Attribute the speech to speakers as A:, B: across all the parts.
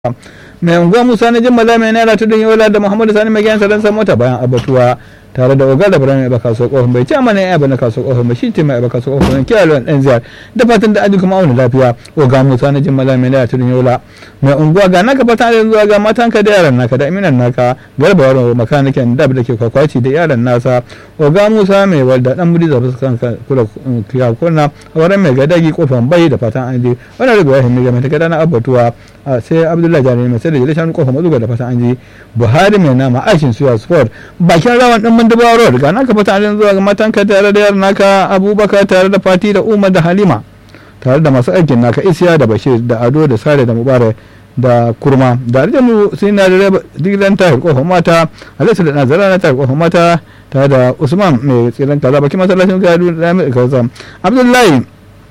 A: mai unguwa musa na jimmala mai naira tudun yola da muhammadu sani mai gyansa don mota bayan abatuwa tare da ogar da birnin ba kaso kofin bai ce mana ya bana kaso kofin ba shi ce mai ba kaso kofin kiyaye lawan dan ziyar da fatan da aji kuma auna lafiya oga musa na jimmala mai naira tudun yola mai unguwa ga naka fata da zuwa ga matanka da yaran naka da iminan naka garba waro makanikin da da ke kwakwaci da yaran nasa oga musa mai walda dan muri da fuskan kula kiyakuna a wurin mai gadagi kofin bai da fatan an je wannan riga ya himmi ga mai takada na abatuwa sai abdullahi jami'ai mai sai da jile shanu kofin mazuga da fatan an je buhari mai nama aishin suya sport bakin rawan dan mandabawa road ga naka fatan an zuwa ga matanka tare da yaran naka abubakar tare da fati da umar da halima tare da masu aikin naka isiya da bashir da ado da sare da mubarak da kurma da aljanu sai na da digilan tahir kofar mata alisa da nazara na tahir kofar mata tare da usman mai tsiran kaza bakin masallacin gado da mai kaza abdullahi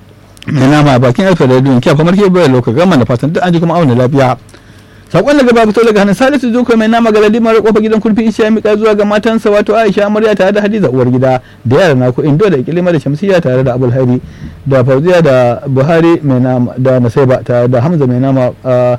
A: mai nama bakin alfa da duniya kyafa marke bai lokacin gama da fatan duk an ji kuma auna lafiya sakon daga babu fito daga hannun salisu zuko mai nama ga ladimar kofar gidan kurfi isha ya mika zuwa ga matansa wato aisha amarya tare da hadiza uwar gida da yara na ku indo da ikilima da shamsiya tare da abul hari da fauziya da buhari mai nama da nasaiba tare da hamza mai nama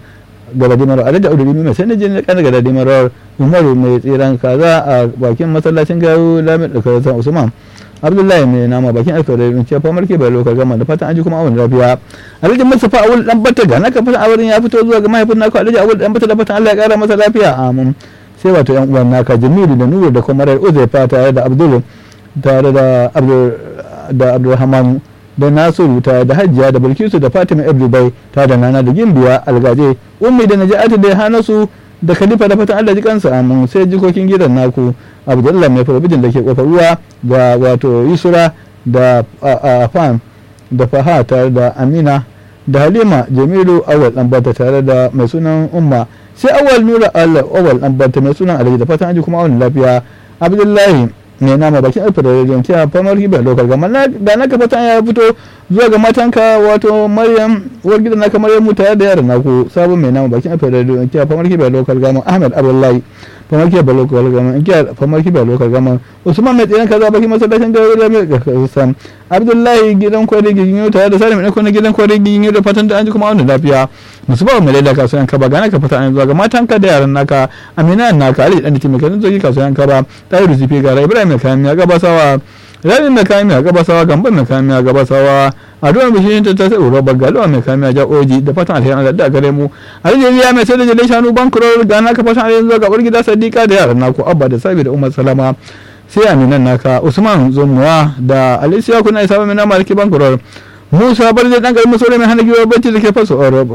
A: ga ladimar alhaji audu mai sai na jini kan daga ladimar umaru mai tsiran kaza a bakin masallacin gawo lamin da kaza usman abdullahi mai nama bakin alkawarin ce fa marke bai lokar gama da fatan aji kuma awon lafiya alhaji mustapha awul dan bata ga naka fatan auren ya fito zuwa ga mahaifin naka alhaji awul dan bata da fatan Allah ya kara masa lafiya amin sai wato yan uwan naka jamilu da nuru da kuma rai uzaifa tare da abdul tare da abdul da abdulrahman da nasiru tare da hajjiya da bilkisu da fatima ibdubai tare da nana da gimbiya algaje ummi da naja'atu da hanasu da khalifa da fatan Allah ji kansa amin sai jikokin gidan naku abdullah mai farabijin da ke kofar ruwa da wato yusura da afan da faha tare da amina da halima jamilu awal ɗanbata tare da mai sunan umma sai awal nura awal ɗanbata mai sunan alhaji da fatan aji kuma awal lafiya abdullahi mai nama bakin alfa da rediyon kiya famar hiba lokal gama da naka fatan ya fito zuwa ga matanka wato maryam uwar gidan naka maryam tare da yaran naku sabon mai nama bakin alfa da rediyon kiya famar hiba lokal gama ahmed abdullahi famar hiba lokal gama kiya famar hiba lokal gama usman mai tsiran kaza bakin masallacin gawo da mai kasan abdullahi gidan kwari giginyo tare da salim ɗan kwanan gidan kwari giginyo da fatan da an ji kuma wani lafiya musu ba mai laida kasuwan kaba gana ka fata an zuwa ga matanka da yaran naka amina naka ali dan dake mai kan zogi kasuwan kaba tayi rusifi gara ibrahim mai kayan ya gabasawa rabi mai kayan ya gabasawa gamban mai kayan ya gabasawa addu'a mai shi ta sai roba galo mai kayan ya ja oji da fatan alheri Allah da gare mu alheri mai sai da jale shanu bankuro gana ka fatan alheri zuwa ga bar gida sadiqa da yaran naku abba da sabi da umar salama sai aminan naka usman zomuwa da alisiya kuna isa mai nama alki bankurar musa bar zai dan garin masorai mai hana giwar bacci da ke faso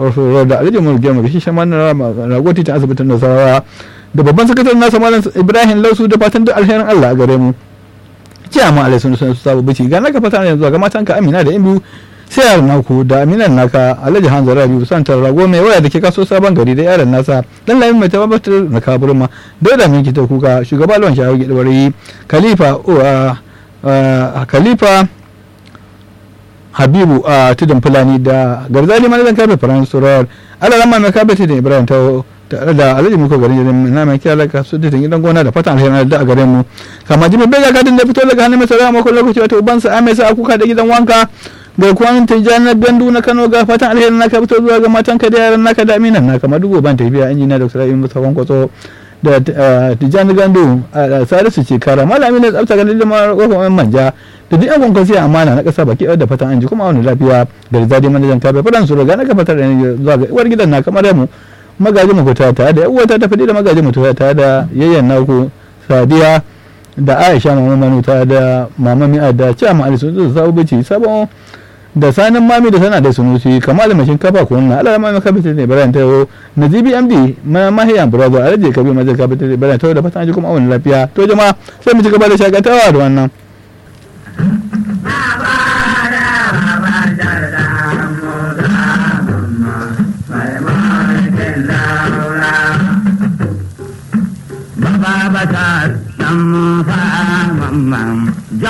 A: da alijin mu gemu shi shaman ragoti ta asibitin nasarawa da babban sakataren nasa malam ibrahim lausu da fatan duk alherin allah a gare mu ce amma alai sun sun sabu bici ga naka fata yanzu ga matanka amina da imbu sai yaran naku da aminan naka alhaji hanzu rabi santar rago mai waya da ke kaso sabon gari da yaran nasa dan lamin mai tabbatar da kaburma da da minki ta kuka shugaba lawan shawo gidwari khalifa khalifa habibu a tudun fulani da garzali manajan kafe faransa surar alalama mai kafe tudun ibrahim ta tare da alhaji muka garin jirin na mai kira laka su da gidan gona da fatan alheri da a gare mu kama jimin bai gadin da fito daga hannun mai sarara makon lokaci wata ubansa a mai sa kuka da gidan wanka ga kwan tijjani gandu na kano ga fatan alheri naka fito zuwa ga matan ka da yaran naka da aminan naka madugo ban tafiya injiniya da sarai musa kwankwaso da tijjani gandu a salisu ce kara malami ne tsafta ganin limar kofar manja da duk yan kwankwasi amana na kasa baki da fatan an ji kuma wani lafiya da rizadi manajan kafe fadan su roga na ka fatar da zuwa ga uwar gidan na kamar mu magaji mu fita tare da uwata ta fadi da magaji mu fita tare da yayyan naku sadiya da aisha mama manu tare da mama mi'a da cewa ma ali sun sabu bici sabon da sanin mami da sana da sunusi kamar mai shinkafa ko na ala mami kabita ne bayan ta yo nazibi md ma mahiya brother alaje kabi ma zai kabita ne bayan ta da fatan ji kuma awon lafiya to jama'a sai mu ci gaba da shakatawa da wannan
B: Baba ta san fa mamman